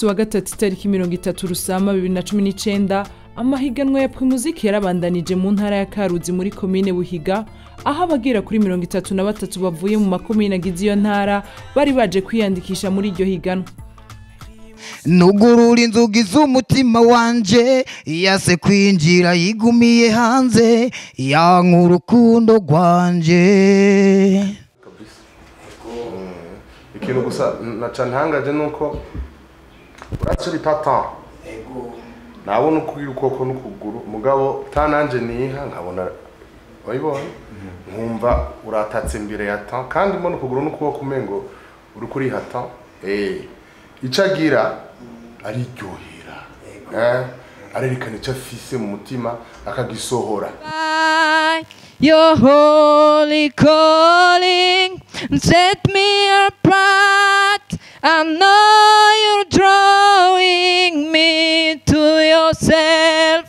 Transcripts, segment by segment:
munsi wa gatatu itariki mirongo itatu rusama bibiri na cumi n'icenda amahiganwa ya primuziki yarabandanije mu ntara ya karuzi muri komine buhiga aho abagera kuri mirongo itatu na batatu bavuye mu makomine agize iyo ntara bari baje kwiyandikisha muri iryo higanwa nugurura inzugi z'umutima wanje yase kwinjira yigumiye hanze yanka urukundo rwanje ikintu gusa naca ntangaje nuko uracuri papa nabona ukubwira ukuboko n'ukuguru mugabo ta nanje niha nkabona wayibonye nkumva uratatse imbere ya ta kandi mbona ukuguru n'ukuboko umengo uri kuriha ta eh ico agira ariryohera eh arerekana ico afise mu mutima akagisohora Your holy calling set me apart. I know you're drawing me to yourself.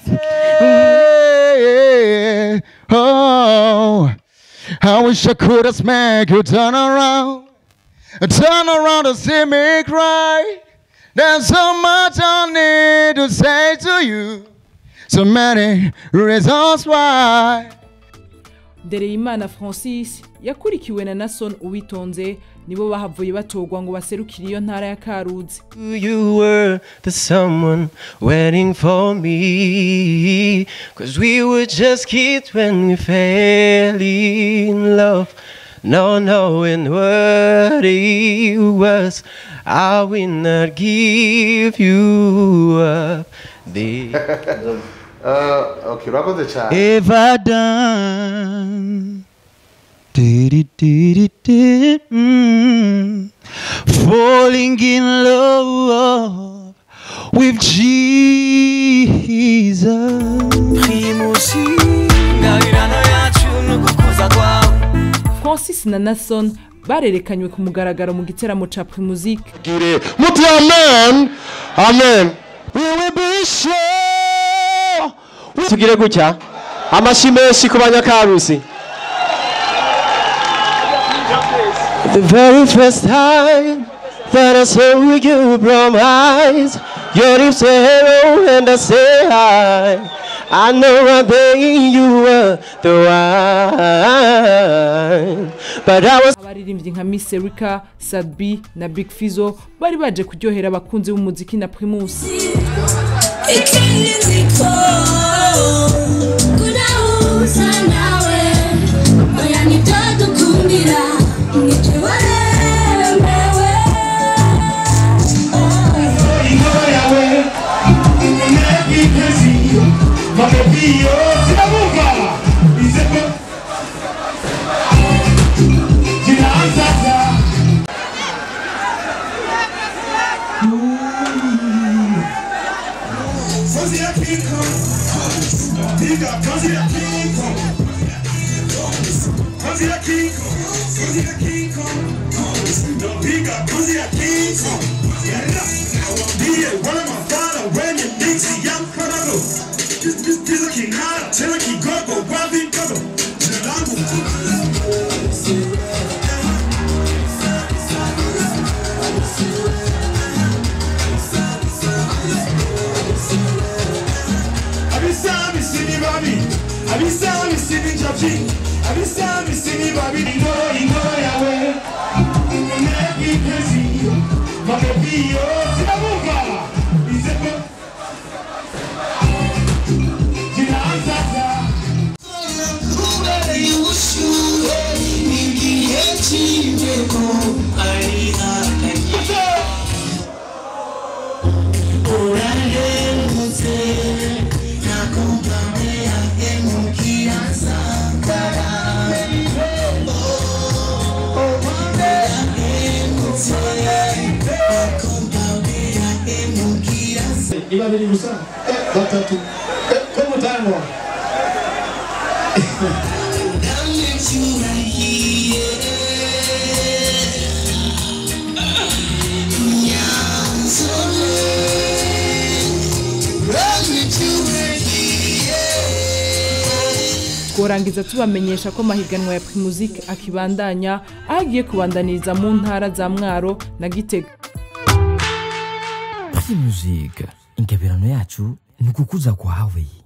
Hey, oh, I wish I could have smacked you turn around, turn around and see me cry. There's so much I need to say to you, so many reasons why. Ndereyimana Francis yakurikiwe na Nason Uwitonze nibo bahavuye batogwa ngo baserukire iyo ntara ya Karuzi You were the someone waiting for me. Cause we were just kids when we fell in love. No knowing what it was, I will not give you up. The uh, okay urakoze cyane Ever done? Dee-dee-dee-dee-dee, mm. Falling in love with Jesus. primusi ngabirano yacu nugukuza kwawe Francis na Nason barerekanywe ku mugaragaro mu giteramo ca Primusic gire muti amen amen We will be sure. tugire gutya amashi menshi ku banyakarusi The very first time that I saw you from eyes Your lips say hello and I say hi I know right then you were the one But I was abaririmbyi nka Miss Erika Sadbi na Big Fizzo bari baje kuryohera abakunzi b'umuziki na Primus Ikindi nziko kudahuza nawe oya nibyo dukundira nibyo waremewe abisami sini babi abisami sini jabi abisami sini babi ingo ingo yawe make me crazy my baby yo sinabuka izeko jinaanzaza kubera ubushyuhe igihe cy'imbeho ari hakanye urahemutse nakumva yahemukira sakara urahemutse nakumva yahemukira iba biri gusa eh, batatu eh, ko mutangwa namwe cyurahiye nyanzone namwe cyurahiye tworangiza tubamenyesha ko amahiganwa ya Primusic akibandanya aho agiye kubandaniriza mu ntara za Mwaro na Gitega Primusic ingabirano yacu ni ukukuza kwawe